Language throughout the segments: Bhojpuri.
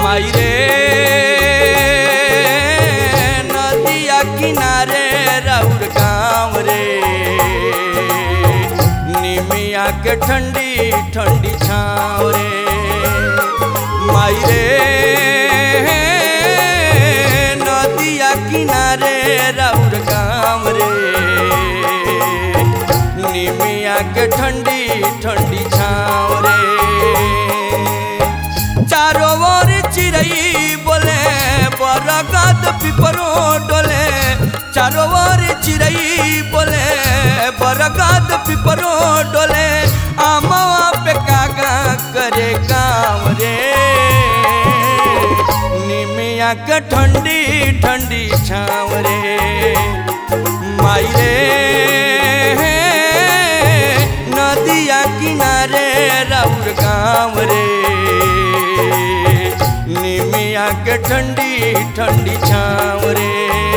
माई रे नदिया किनारे राउर गाँव रे निमिया के ठंडी ठंडी छाँव रे माई रे नदिया किनारे राउर गाँव रे निमिया के ठंडी ठंडी छाँव रे चारों ओर चिड़ई बोले बरगद पिपरो डोले चारों ओर चिड़ई बोले बरगद पिपरो डोले आमवा पे कागा करे काम रे निमिया के ठंडी ठंडी छाँव रे माई रे नदिया किनारे राउर गाँव रे निमिया के ठंडी ठंडी छाँव रे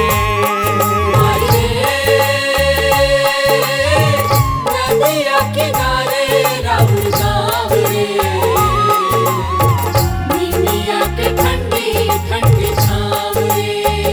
नदिया किनारे राहुल गाँव रे निमिया के ठंडी ठंडी छाँव रे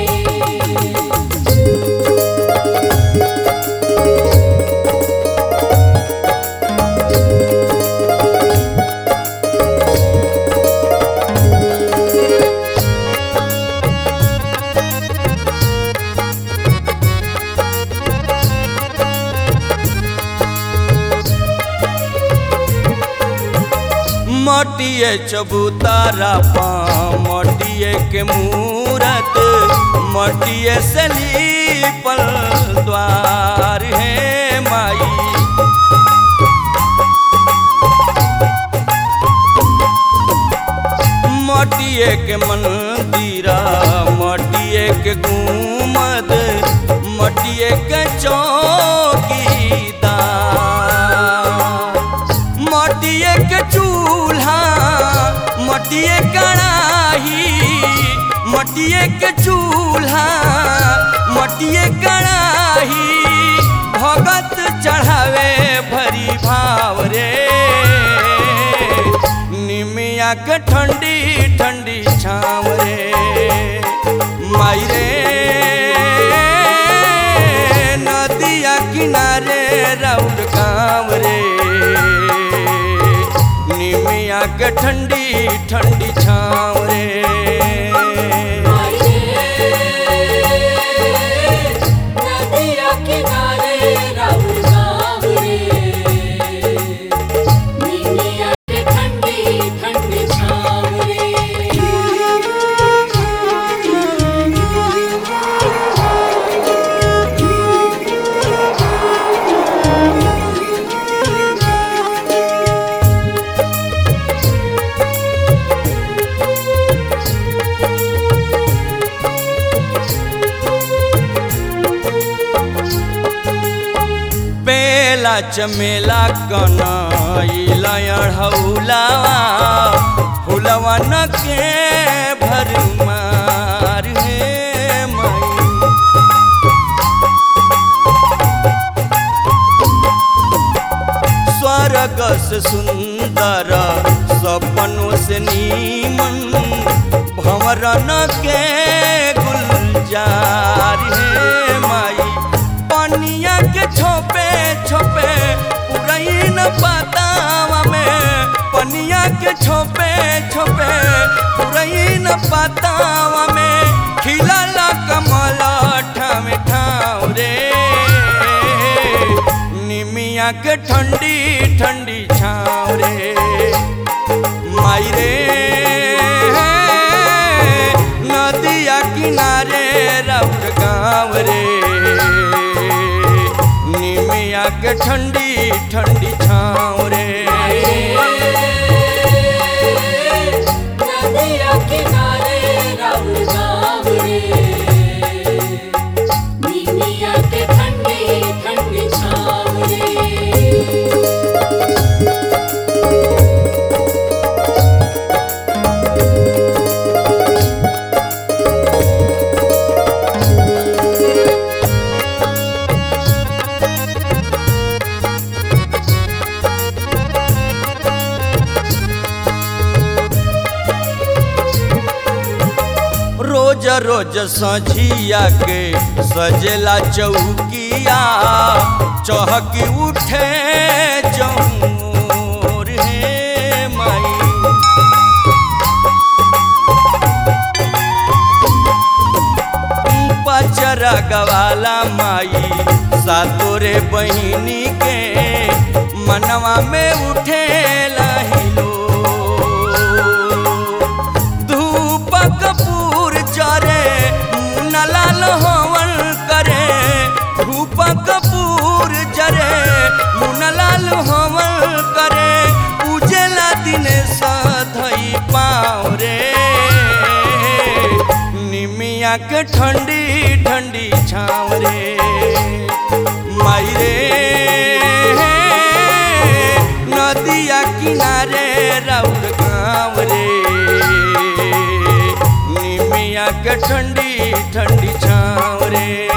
मटिए चबूतारा पा मटिए के मूरत मटिए से लीपल द्वार है माई मटिए के मंदिरा मटिए के गुमद मटिए के चौकीदार मटिए के चूल्हा मटिए कड़ाही मटिए के चूल्हा मटिए कड़ाही भगत चढ़ावे भरी भाव रे निमिया के ठंडी ठंडी छाँव रे माई रे नदिया किनारे राउर गाँव रे निमिया के ठंडी ठंडी छाँव रे नदिया किनारे राहुल गाँव रे निमिया के ठंडी ठंडी छाँव रे बेला चमेला कनैला अढ़ौलावा हुलवा न के भरमार हे मई स्वर्ग से सुंदर सपनों से नीमन भंवरन के गुलजार हे माई पनिया के छोपे छोपे पुरई न पतावा में पनिया के छोपे छोपे पुरई न पतावा में खिलला कमल ठाम ठाव रे निमिया के ठंडी ठंडी छाँव रे माई रे नदिया किनारे राउर गाँव रे निमिया के ठंडी ठंडी छाँव रे नदिया किनारे राहुल गाँव रे निमिया के ठंडी ठंडी छाँव रे रोज रोज सझिया के सजेला चौकिया चहकी उठे जमोर हे माई पचरा गवाला माई सातोरे बहिनी के मनवा में उठे लहिलो धूप कपूर जरे मुन्ना लाल हवन करे धूप कपूर जरे मुन्ना लाल हवन करे उजेला दिन सधई पाँव रे निमिया के ठंडी ठंडी छाँव रे माई रे नदिया किनारे राउर गाँव रे निमिया के ठंडी ठंडी छाँव रे